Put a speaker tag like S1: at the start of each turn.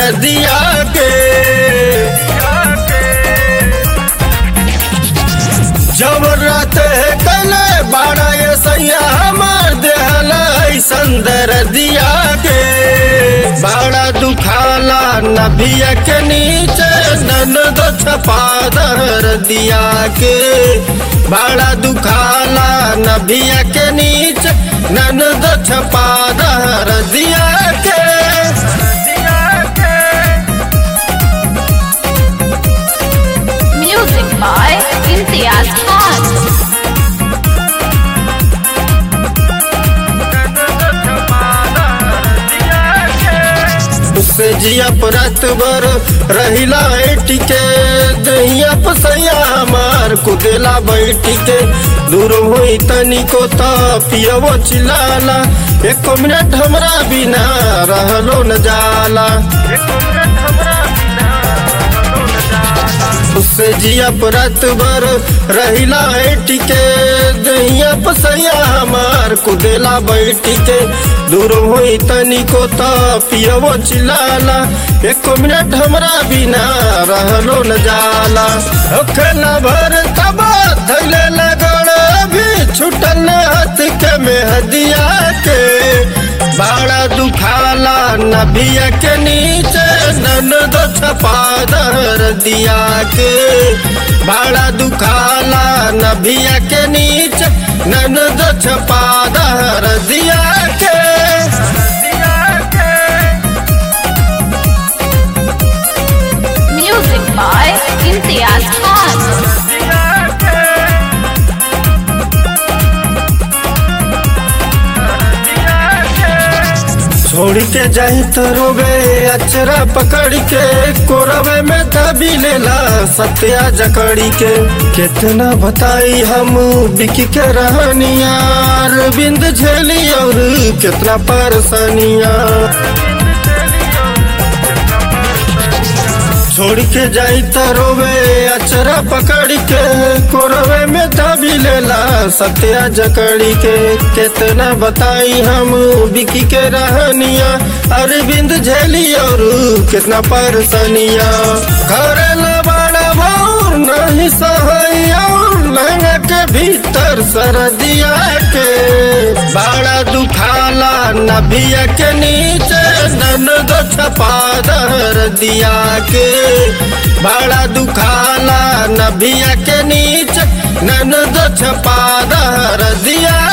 S1: दरदिया के जब रात कले बाड़ा ये सैया हमार देहल ऐसन दरदिया के बाड़ा दुखाला नभिया के नीचे ननद छपा दरदिया के बाड़ा दुखाला नभिया के नीचे ननद छपा दरदिया के
S2: Music by Imtiaz Khan.
S1: उससे जिया परत बर रहिला टिके दहिया पसैया हमार कुदेला बैठी के दूर हुई तनी को तो पियवो चिलाला एक मिनट हमरा बिना रहलो न जाला उससे जिया परत बर रहिला टिके दहिया पसैया हमार कुदेला बैठी के दूर हुई तनी को तो पियवो चिलाला एक मिनट हमरा बिना रहलो न जाला ओखला भर तबा थैले लगड़ भी छुटल हाथ के मेहदिया के बाड़ा दुखाला नभिया के नीचे ननद छपा दर दिया के बाड़ा दुखाला नभिया के नीचे ननद छपा दर दिया के
S2: Music by Imtiaz Khan.
S1: छोड़ के जाही तो रोबे अचरा पकड़ के कोरबे में दबी लेला सत्या जकड़ी के कितना बताई हम बिकी के रहनिया बिंद झेली और कितना परेशानिया छोड़ के जाई तो रोवे अचरा पकड़ के कोरवे में दबी लेला सत्या जकड़ी के कितना बताई हम बिकी के रहनिया अरविंद झेली और कितना परेशानिया घर बड़ा भौर नहीं सहैया लहंगा के भीतर सरदिया के बड़ा दुखाला नभिया के नीचे ननद छपा दर दिया के बड़ा दुखाला नभिया के नीचे ननद छपा दर दिया